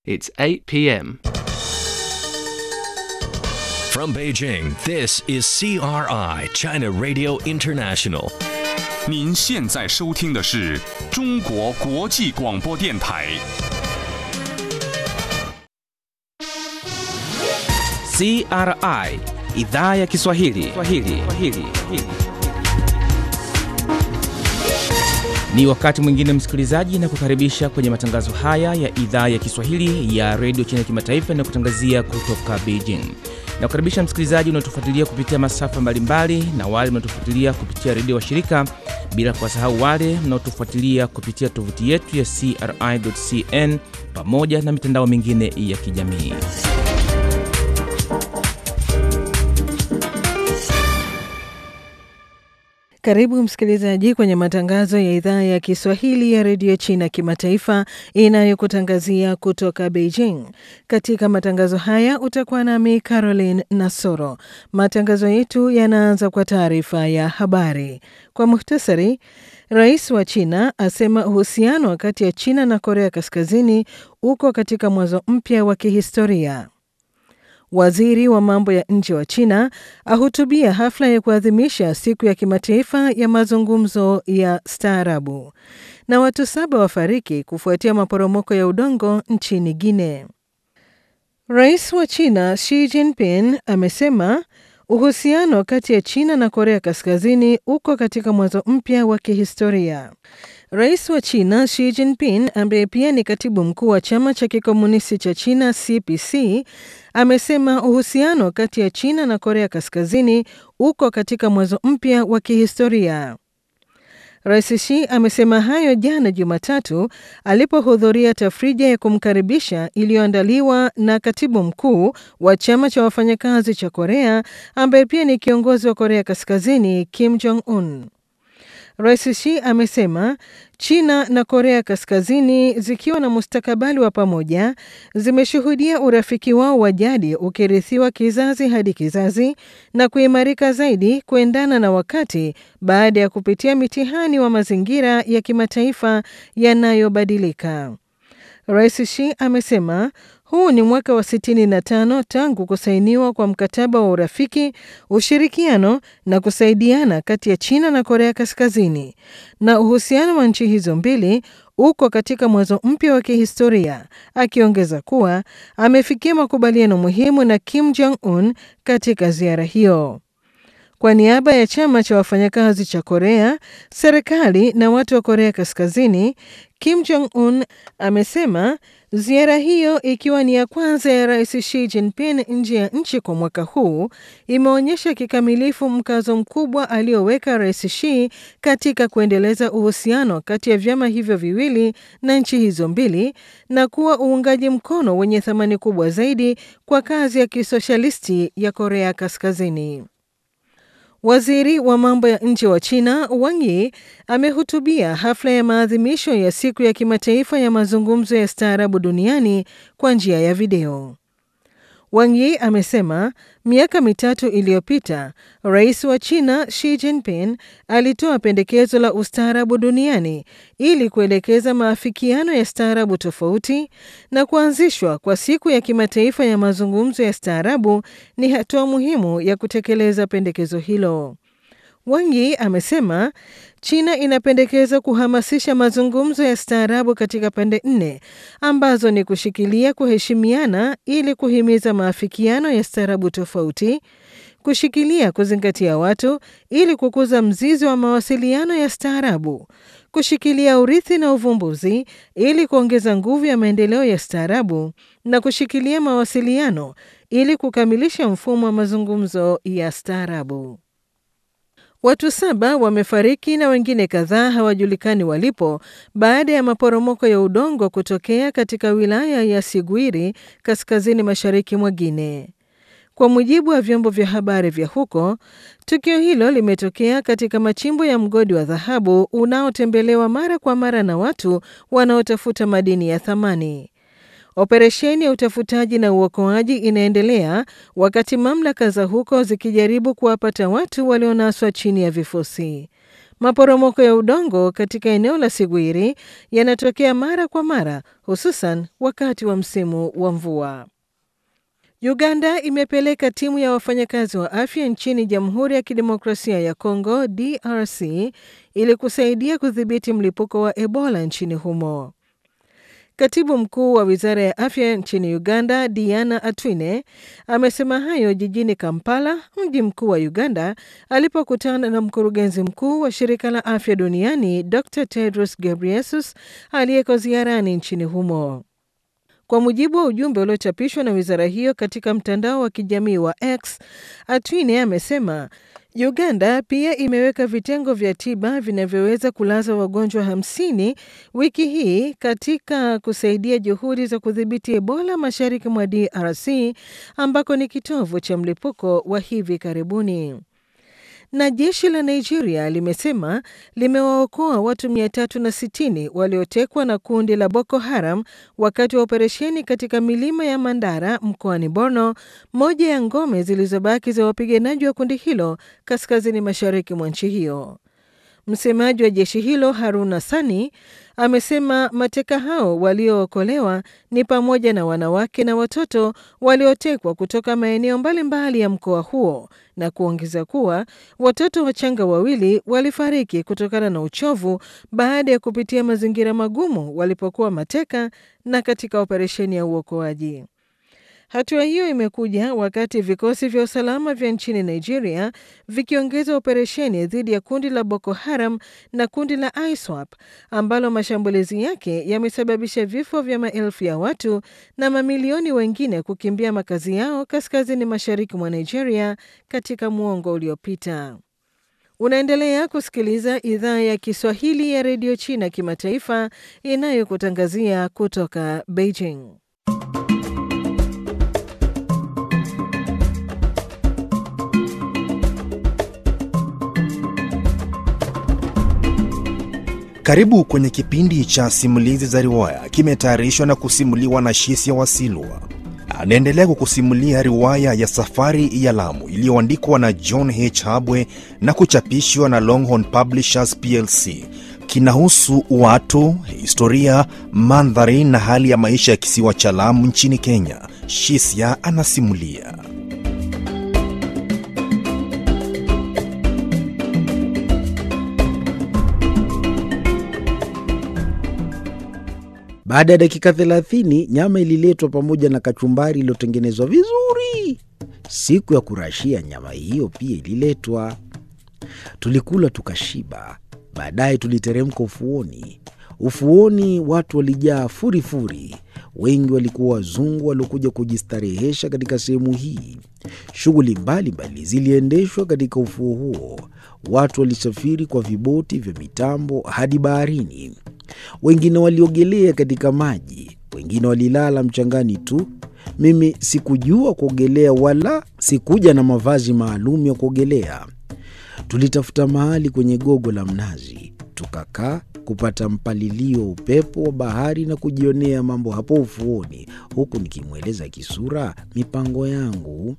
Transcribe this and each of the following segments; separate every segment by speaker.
Speaker 1: It's 8 p.m.
Speaker 2: From Beijing, this is CRI, China Radio International.
Speaker 3: 您现在收听的是中国国际广播电台。
Speaker 4: CRI idhaa ya Kiswahili. Kiswahili. Kiswahili. Ni wakati mwingine msikilizaji, na kukaribisha kwenye matangazo haya ya idhaa ya Kiswahili ya redio China Kimataifa na kutangazia kutoka Beijing. Na kukaribisha msikilizaji unaotufuatilia kupitia masafa mbalimbali na wale mnaotufuatilia kupitia redio wa shirika, bila kuwasahau wale mnaotufuatilia kupitia tovuti yetu ya CRI.cn pamoja na mitandao mingine ya kijamii.
Speaker 5: Karibu msikilizaji kwenye matangazo ya idhaa ya Kiswahili ya redio China kimataifa inayokutangazia kutoka Beijing. Katika matangazo haya utakuwa nami Caroline Nasoro. Matangazo yetu yanaanza kwa taarifa ya habari. Kwa muhtasari, rais wa China asema uhusiano kati ya China na Korea Kaskazini uko katika mwanzo mpya wa kihistoria. Waziri wa mambo ya nje wa China ahutubia hafla ya kuadhimisha siku ya kimataifa ya mazungumzo ya staarabu. Na watu saba wafariki kufuatia maporomoko ya udongo nchini Guinea. Rais wa China Xi Jinping amesema uhusiano kati ya China na Korea Kaskazini uko katika mwanzo mpya wa kihistoria. Rais wa China Xi Jinping ambaye pia ni katibu mkuu wa chama cha kikomunisti cha China CPC amesema uhusiano kati ya China na Korea Kaskazini uko katika mwanzo mpya wa kihistoria. Rais Xi amesema hayo jana Jumatatu alipohudhuria tafrija ya kumkaribisha iliyoandaliwa na katibu mkuu wa chama cha wafanyakazi cha Korea ambaye pia ni kiongozi wa Korea Kaskazini Kim Jong Un. Rais Xi amesema China na Korea Kaskazini zikiwa na mustakabali wa pamoja zimeshuhudia urafiki wao wa jadi ukirithiwa kizazi hadi kizazi na kuimarika zaidi kuendana na wakati baada ya kupitia mitihani wa mazingira ya kimataifa yanayobadilika. Rais Xi amesema huu ni mwaka wa 65 tangu kusainiwa kwa mkataba wa urafiki, ushirikiano na kusaidiana kati ya China na Korea Kaskazini, na uhusiano wa nchi hizo mbili uko katika mwanzo mpya wa kihistoria, akiongeza kuwa amefikia makubaliano muhimu na Kim Jong Un katika ziara hiyo. Kwa niaba ya chama cha wafanyakazi cha Korea, serikali na watu wa Korea Kaskazini, Kim Jong Un amesema ziara hiyo ikiwa ni ya kwanza ya Rais Xi Jinping nje ya nchi kwa mwaka huu imeonyesha kikamilifu mkazo mkubwa alioweka Rais Xi katika kuendeleza uhusiano kati ya vyama hivyo viwili na nchi hizo mbili na kuwa uungaji mkono wenye thamani kubwa zaidi kwa kazi ya kisoshalisti ya Korea Kaskazini. Waziri wa mambo ya nje wa China Wang Yi amehutubia hafla ya maadhimisho ya siku ya kimataifa ya mazungumzo ya staarabu duniani kwa njia ya video. Wang Yi amesema miaka mitatu iliyopita rais wa China Xi Jinping alitoa pendekezo la ustaarabu duniani ili kuelekeza maafikiano ya staarabu tofauti, na kuanzishwa kwa siku ya kimataifa ya mazungumzo ya staarabu ni hatua muhimu ya kutekeleza pendekezo hilo. Wang Yi amesema China inapendekeza kuhamasisha mazungumzo ya staarabu katika pande nne ambazo ni kushikilia kuheshimiana ili kuhimiza maafikiano ya staarabu tofauti, kushikilia kuzingatia watu ili kukuza mzizi wa mawasiliano ya staarabu, kushikilia urithi na uvumbuzi ili kuongeza nguvu ya maendeleo ya staarabu, na kushikilia mawasiliano ili kukamilisha mfumo wa mazungumzo ya staarabu. Watu saba wamefariki na wengine kadhaa hawajulikani walipo baada ya maporomoko ya udongo kutokea katika wilaya ya Sigwiri kaskazini mashariki mwa Guinea. Kwa mujibu wa vyombo vya habari vya huko, tukio hilo limetokea katika machimbo ya mgodi wa dhahabu unaotembelewa mara kwa mara na watu wanaotafuta madini ya thamani. Operesheni ya utafutaji na uokoaji inaendelea wakati mamlaka za huko zikijaribu kuwapata watu walionaswa chini ya vifusi. Maporomoko ya udongo katika eneo la Sigwiri yanatokea mara kwa mara, hususan wakati wa msimu wa mvua. Uganda imepeleka timu ya wafanyakazi wa afya nchini Jamhuri ya Kidemokrasia ya Kongo DRC ili kusaidia kudhibiti mlipuko wa Ebola nchini humo. Katibu mkuu wa wizara ya afya nchini Uganda, Diana Atwine, amesema hayo jijini Kampala, mji mkuu wa Uganda, alipokutana na mkurugenzi mkuu wa shirika la afya duniani Dr Tedros Ghebreyesus aliyeko ziarani nchini humo. Kwa mujibu wa ujumbe uliochapishwa na wizara hiyo katika mtandao wa kijamii wa X, Atwine amesema Uganda pia imeweka vitengo vya tiba vinavyoweza kulaza wagonjwa hamsini wiki hii katika kusaidia juhudi za kudhibiti Ebola mashariki mwa DRC ambako ni kitovu cha mlipuko wa hivi karibuni. Na jeshi la Nigeria limesema limewaokoa watu 360 waliotekwa na kundi la Boko Haram wakati wa operesheni katika milima ya Mandara mkoani Borno, moja ya ngome zilizobaki za wapiganaji wa kundi hilo kaskazini mashariki mwa nchi hiyo. Msemaji wa jeshi hilo Haruna Sani amesema mateka hao waliookolewa ni pamoja na wanawake na watoto waliotekwa kutoka maeneo mbalimbali ya mkoa huo na kuongeza kuwa watoto wachanga wawili walifariki kutokana na uchovu baada ya kupitia mazingira magumu walipokuwa mateka na katika operesheni ya uokoaji. Hatua hiyo imekuja wakati vikosi vya usalama vya nchini Nigeria vikiongeza operesheni dhidi ya kundi la Boko Haram na kundi la ISWAP ambalo mashambulizi yake yamesababisha vifo vya maelfu ya watu na mamilioni wengine kukimbia makazi yao kaskazini mashariki mwa Nigeria katika muongo uliopita. Unaendelea kusikiliza idhaa ya Kiswahili ya redio China kimataifa inayokutangazia kutoka Beijing.
Speaker 1: Karibu kwenye kipindi cha simulizi za riwaya, kimetayarishwa na kusimuliwa na Shisia Wasilwa. Anaendelea kukusimulia riwaya ya Safari ya Lamu iliyoandikwa na John H. Habwe na kuchapishwa na Longhorn Publishers plc. Kinahusu watu, historia, mandhari na hali ya maisha ya kisiwa cha Lamu nchini Kenya. Shisia anasimulia.
Speaker 6: Baada ya dakika thelathini nyama ililetwa pamoja na kachumbari iliyotengenezwa vizuri. Siku ya kurashia nyama hiyo pia ililetwa. Tulikula tukashiba. Baadaye tuliteremka ufuoni. Ufuoni watu walijaa furifuri. Wengi walikuwa wazungu waliokuja kujistarehesha katika sehemu hii. Shughuli mbalimbali ziliendeshwa katika ufuo huo. Watu walisafiri kwa viboti vya mitambo hadi baharini. Wengine waliogelea katika maji, wengine walilala mchangani tu. Mimi sikujua kuogelea wala sikuja na mavazi maalum ya kuogelea. Tulitafuta mahali kwenye gogo la mnazi, tukakaa kupata mpalilio wa upepo wa bahari na kujionea mambo hapo ufuoni, huku nikimweleza Kisura mipango yangu.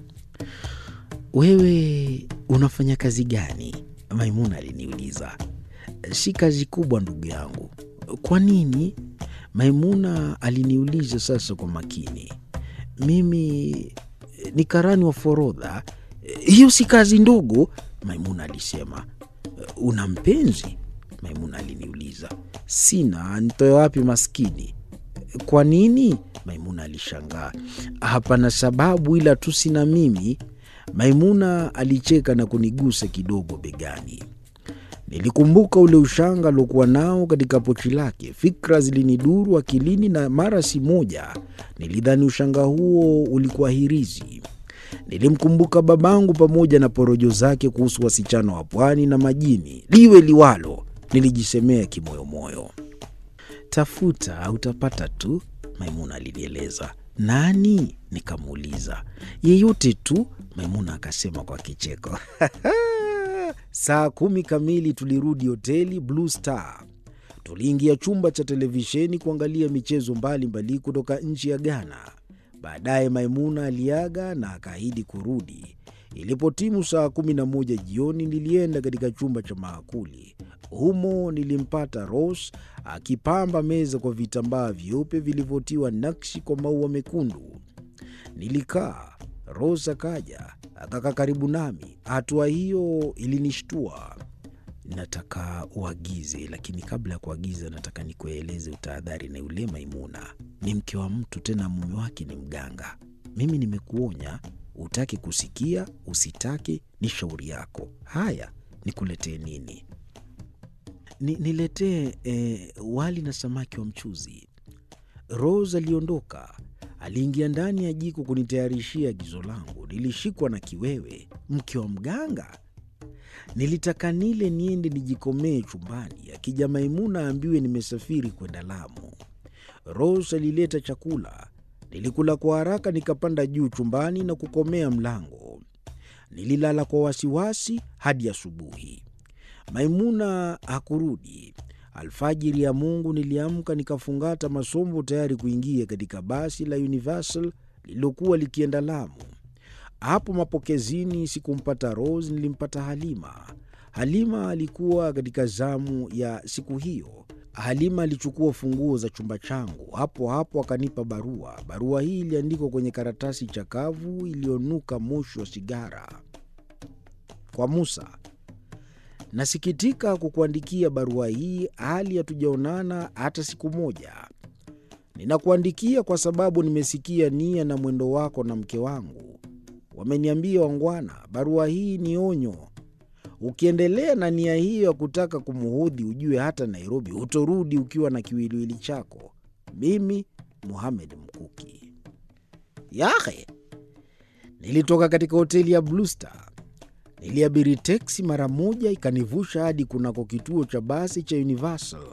Speaker 6: Wewe unafanya kazi gani? Maimuna aliniuliza. Si kazi kubwa ndugu yangu. Kwa nini? Maimuna aliniuliza sasa kwa makini. Mimi ni karani wa forodha. Hiyo si kazi ndogo, Maimuna alisema. Una mpenzi? Maimuna aliniuliza. Sina, nitoe wapi maskini? Kwa nini? Maimuna alishangaa. Hapana sababu, ila tu sina mimi. Maimuna alicheka na kunigusa kidogo begani. Nilikumbuka ule ushanga aliokuwa nao katika pochi lake. Fikra ziliniduru akilini, na mara si moja nilidhani ushanga huo ulikuwa hirizi. Nilimkumbuka babangu pamoja na porojo zake kuhusu wasichana wa pwani na majini. Liwe liwalo, nilijisemea kimoyomoyo. Tafuta utapata tu, Maimuna alinieleza. Nani? Nikamuuliza. Yeyote tu, Maimuna akasema kwa kicheko. Saa kumi kamili tulirudi hoteli Blue Star. Tuliingia chumba cha televisheni kuangalia michezo mbalimbali kutoka nchi ya Ghana. Baadaye Maimuna aliaga na akaahidi kurudi. Ilipotimu saa kumi na moja jioni, nilienda katika chumba cha maakuli. Humo nilimpata Rose akipamba meza kwa vitambaa vyeupe vilivyotiwa nakshi kwa maua mekundu. Nilikaa, Rose akaja akakaa karibu nami. Hatua hiyo ilinishtua. Nataka uagize, lakini kabla ya kuagiza, nataka nikueleze utahadhari na yule Maimuna. Ni mke wa mtu, tena mume wake ni mganga. Mimi nimekuonya, utake kusikia usitake, ni shauri yako. Haya, nikuletee nini? Ni, niletee eh, wali na samaki wa mchuzi. Rose aliondoka, aliingia ndani ya jiko kunitayarishia agizo langu. Nilishikwa na kiwewe. Mke wa mganga? Nilitaka nile niende nijikomee chumbani, akija Maimuna aambiwe nimesafiri kwenda Lamu. Rose alileta chakula, nilikula kwa haraka, nikapanda juu chumbani na kukomea mlango. Nililala kwa wasiwasi hadi asubuhi. Maimuna hakurudi. Alfajiri ya Mungu niliamka nikafungata masombo tayari kuingia katika basi la Universal lililokuwa likienda Lamu. Hapo mapokezini sikumpata Rose, nilimpata Halima. Halima alikuwa katika zamu ya siku hiyo. Halima alichukua funguo za chumba changu, hapo hapo akanipa barua. Barua hii iliandikwa kwenye karatasi chakavu iliyonuka moshi wa sigara. Kwa Musa, nasikitika kukuandikia barua hii hali hatujaonana hata siku moja. Ninakuandikia kwa sababu nimesikia nia na mwendo wako na mke wangu. Wameniambia wangwana, barua hii ni onyo. Ukiendelea na nia hiyo ya kutaka kumuudhi, ujue hata Nairobi hutorudi ukiwa na kiwiliwili chako. Mimi Muhamed Mkuki. Yahe, nilitoka katika hoteli ya Blue Star. Niliabiri teksi mara moja, ikanivusha hadi kunako kituo cha basi cha Universal.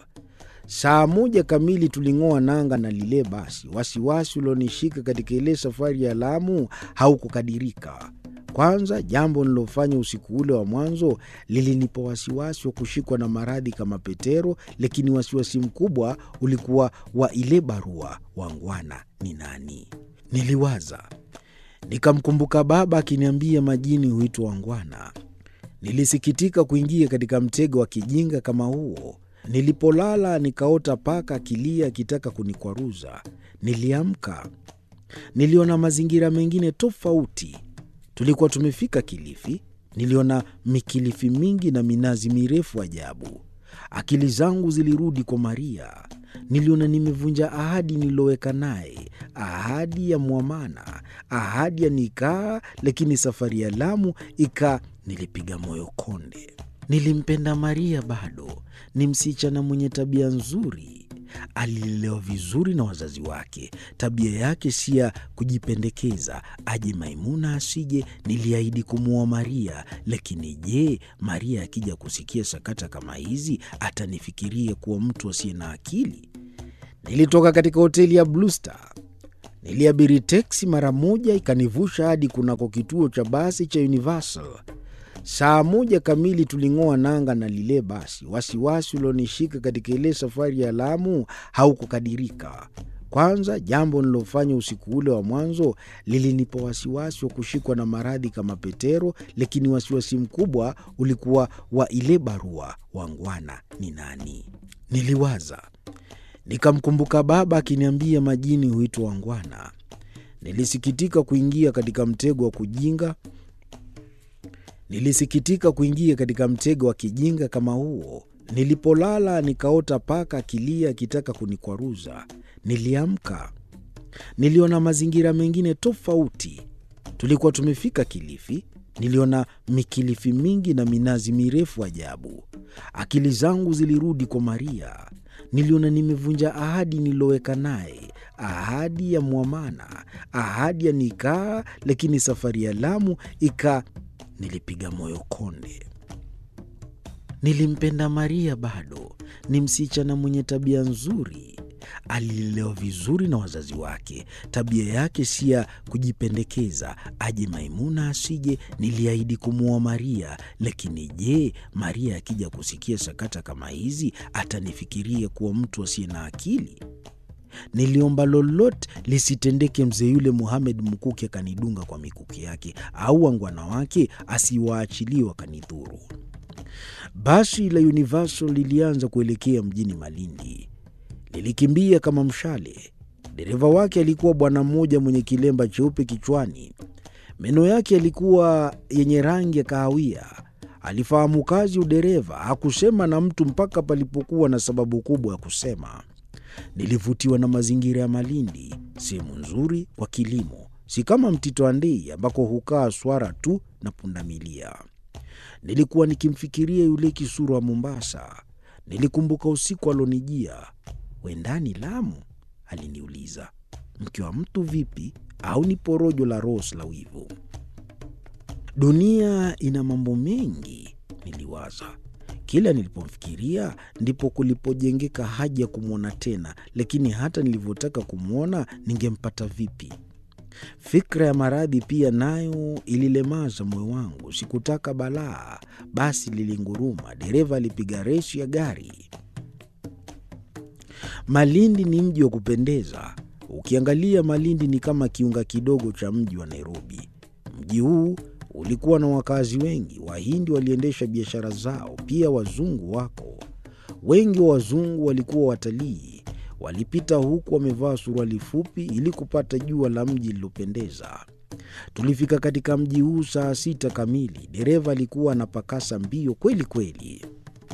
Speaker 6: Saa moja kamili tuling'oa nanga na lile basi. Wasiwasi ulionishika katika ile safari ya Lamu haukukadirika. Kwanza, jambo nilofanya usiku ule wa mwanzo lilinipa wasiwasi wa kushikwa na maradhi kama Petero, lakini wasiwasi mkubwa ulikuwa wa ile barua. Wangwana ni nani? Niliwaza, nikamkumbuka baba akiniambia majini huitwa wangwana. Nilisikitika kuingia katika mtego wa kijinga kama huo. Nilipolala nikaota paka akilia akitaka kunikwaruza. Niliamka, niliona mazingira mengine tofauti. Tulikuwa tumefika Kilifi. Niliona mikilifi mingi na minazi mirefu ajabu. Akili zangu zilirudi kwa Maria. Niliona nimevunja ahadi nililoweka naye, ahadi ya mwamana, ahadi ya nikaa, lakini safari ya Lamu ika. Nilipiga moyo konde. Nilimpenda Maria bado. Ni msichana mwenye tabia nzuri, alilelewa vizuri na wazazi wake. Tabia yake si ya kujipendekeza, aje Maimuna asije. Niliahidi kumuoa Maria, lakini je, Maria akija kusikia sakata kama hizi atanifikiria kuwa mtu asiye na akili? Nilitoka katika hoteli ya Blue Star. Niliabiri teksi mara moja, ikanivusha hadi kunako kituo cha basi cha Universal. Saa moja kamili tuling'oa nanga na lile basi. Wasiwasi ulionishika katika ile safari ya Lamu haukukadirika. Kwanza, jambo nilofanya usiku ule wa mwanzo lilinipa wasiwasi wa kushikwa na maradhi kama Petero, lakini wasiwasi mkubwa ulikuwa wa ile barua. Wangwana ni nani? Niliwaza, nikamkumbuka baba akiniambia majini huitwa wangwana. Nilisikitika kuingia katika mtego wa kujinga Nilisikitika kuingia katika mtego wa kijinga kama huo. Nilipolala nikaota paka akilia akitaka kunikwaruza. Niliamka, niliona mazingira mengine tofauti. Tulikuwa tumefika Kilifi. Niliona mikilifi mingi na minazi mirefu ajabu. Akili zangu zilirudi kwa Maria. Niliona nimevunja ahadi nililoweka naye, ahadi ya mwamana, ahadi ya nikaa, lakini safari ya Lamu ika Nilipiga moyo konde. Nilimpenda Maria bado. Ni msichana mwenye tabia nzuri, alilelewa vizuri na wazazi wake. Tabia yake si ya kujipendekeza, aje Maimuna asije. Niliahidi kumuoa Maria, lakini je, Maria akija kusikia sakata kama hizi atanifikiria kuwa mtu asiye na akili? Niliomba lolote lisitendeke, mzee yule Muhamed Mkuki akanidunga kwa mikuki yake, au wangwana wake asiwaachilie wakanidhuru. Basi la Universal lilianza kuelekea mjini Malindi. Lilikimbia kama mshale. Dereva wake alikuwa bwana mmoja mwenye kilemba cheupe kichwani. Meno yake yalikuwa yenye rangi ya kahawia. Alifahamu kazi udereva, hakusema na mtu mpaka palipokuwa na sababu kubwa ya kusema. Nilivutiwa na mazingira ya Malindi, sehemu nzuri kwa kilimo, si kama Mtito Andei ambako hukaa swara tu na pundamilia. Nilikuwa nikimfikiria yule kisura wa Mombasa. Nilikumbuka usiku alonijia, wendani Lamu? Aliniuliza, mke wa mtu vipi? Au ni porojo la Ros la wivu? Dunia ina mambo mengi, niliwaza. Kila nilipomfikiria ndipo kulipojengeka haja ya kumwona tena, lakini hata nilivyotaka kumwona ningempata vipi? Fikra ya maradhi pia nayo ililemaza moyo wangu. Sikutaka balaa. Basi lilinguruma, dereva alipiga resi ya gari. Malindi ni mji wa kupendeza. Ukiangalia Malindi ni kama kiunga kidogo cha mji wa Nairobi. Mji huu ulikuwa na wakazi wengi. Wahindi waliendesha biashara zao, pia wazungu wako wengi. Wa wazungu walikuwa watalii, walipita huku wamevaa suruali fupi ili kupata jua la mji lilopendeza. Tulifika katika mji huu saa sita kamili. Dereva alikuwa anapakasa mbio kweli kweli.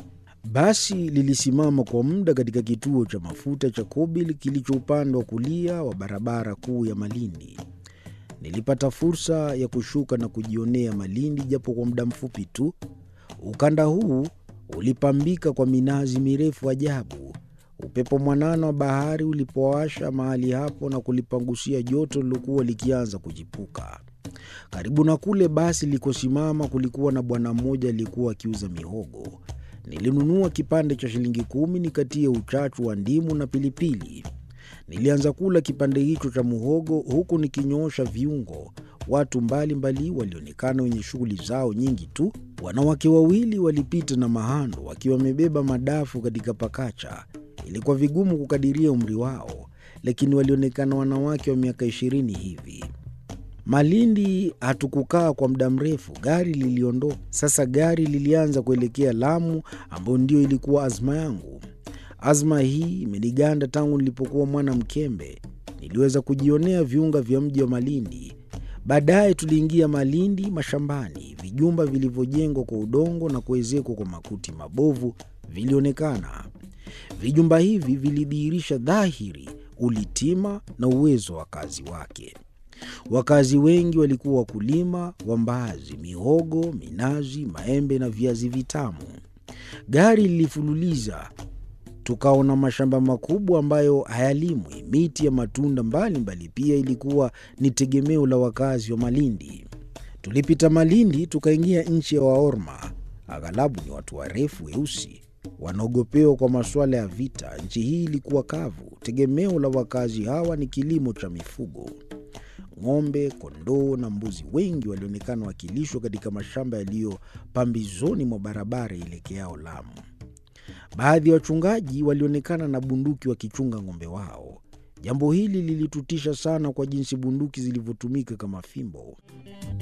Speaker 6: Basi lilisimama kwa muda katika kituo cha mafuta cha Kobil kilicho upande wa kulia wa barabara kuu ya Malindi. Nilipata fursa ya kushuka na kujionea Malindi japo kwa muda mfupi tu. Ukanda huu ulipambika kwa minazi mirefu ajabu. Upepo mwanana wa bahari ulipowasha mahali hapo na kulipangusia joto lilokuwa likianza kujipuka. Karibu na kule basi likosimama kulikuwa na bwana mmoja aliyekuwa akiuza mihogo. Nilinunua kipande cha shilingi kumi nikatie uchachu wa ndimu na pilipili. Nilianza kula kipande hicho cha muhogo huku nikinyoosha viungo. Watu mbalimbali walionekana wenye shughuli zao nyingi tu. Wanawake wawili walipita na mahando wakiwa wamebeba madafu katika pakacha. Ilikuwa vigumu kukadiria umri wao, lakini walionekana wanawake wa miaka ishirini hivi. Malindi hatukukaa kwa muda mrefu, gari liliondoka. Sasa gari lilianza kuelekea Lamu, ambayo ndio ilikuwa azma yangu. Azma hii imeniganda tangu nilipokuwa mwana mkembe. Niliweza kujionea viunga vya mji wa Malindi. Baadaye tuliingia Malindi mashambani. Vijumba vilivyojengwa kwa udongo na kuezekwa kwa makuti mabovu vilionekana. Vijumba hivi vilidhihirisha dhahiri ulitima na uwezo wa wakazi wake. Wakazi wengi walikuwa wakulima wa mbaazi, mihogo, minazi, maembe na viazi vitamu. Gari lilifululiza, tukaona mashamba makubwa ambayo hayalimwi. Miti ya matunda mbalimbali mbali pia ilikuwa ni tegemeo la wakazi wa Malindi. Tulipita Malindi tukaingia nchi ya Waorma. Aghalabu ni watu warefu weusi wanaogopewa kwa masuala ya vita. Nchi hii ilikuwa kavu. Tegemeo la wakazi hawa ni kilimo cha mifugo. Ng'ombe, kondoo na mbuzi wengi walionekana wakilishwa katika mashamba yaliyo pambizoni mwa barabara ielekeao Lamu. Baadhi ya wachungaji walionekana na bunduki wakichunga ng'ombe wao. Jambo hili lilitutisha sana kwa jinsi bunduki zilivyotumika kama fimbo.